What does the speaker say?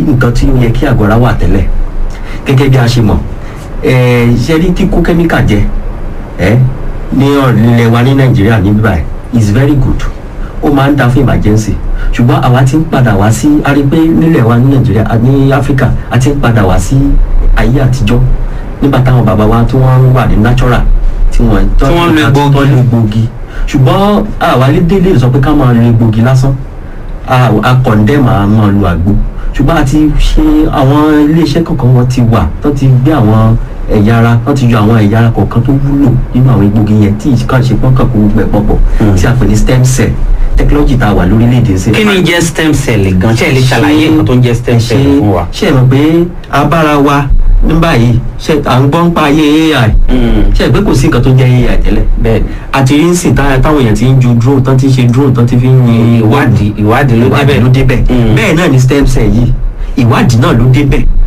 nǹkan tí ó yẹ kí àgọ́ ara wà tẹ́lẹ̀ gẹ́gẹ́ bí a ṣe mọ̀ ẹ̀ ṣe rí kíkó kẹ́míkà jẹ ẹ́ ní ọ̀rẹ́lẹ̀ wa ní nàìjíríà ní bíbáyìí is very good ó máa ń da fún emergency ṣùgbọ́n àwa ti ń padà wá sí a rí pé nílẹ̀ wa ní nàìjíríà a- ní áfíríkà a ti ń padà wá sí ayé àtijọ́ nígbà táwọn bàbá wa tí wọ́n wà ní natural tí wọ́n Tí wọ́n lo egbòogi. tó lo egbòogi ṣùgbọ́n àwa lè délé sọ pé ká máa lo egbòogi lásán a a condemn a máa lo àgbo ṣùgbọ́n a ti ṣe àwọn iléeṣẹ́ kọ̀ọ̀kan wọn ti wà tó ti gbé àwọn ẹ̀yà ara wọ́n ti yọ àwọn ẹ̀yà ara kọ̀ọ̀kan tó wúlò nínú àwọn egbògi yẹn tí ìkànnì ṣe pọ́n kàn kó gbogbo ẹ̀ pọ̀pọ̀ tí a pè ní stem cell technology tá a wà lórílẹ̀‐èdè ṣe. kí ni jẹ́ stem cell gan ṣe lè ṣàlàyé nǹkan tó ń jẹ́ stem cell ṣe- fún wa. ṣe é mọ̀ pé abára wa ní báyìí ṣe à ń gbọ́ ń pa ayé ai Mm, ṣe é pé kò sí nǹkan tó jẹ́ ai tẹ́lẹ̀ bẹ́ẹ̀ àti rí ń sìn tá- táwọn èèyàn ti ń ju drone tán ti ń ṣe drone tán ti fi ń yin ìwádìí ìwádìí ló ìwádìí ló débẹ̀ débẹ̀ Mm. bẹ́ẹ̀ náà ni stem cell yìí ìwádìí náà ló débẹ̀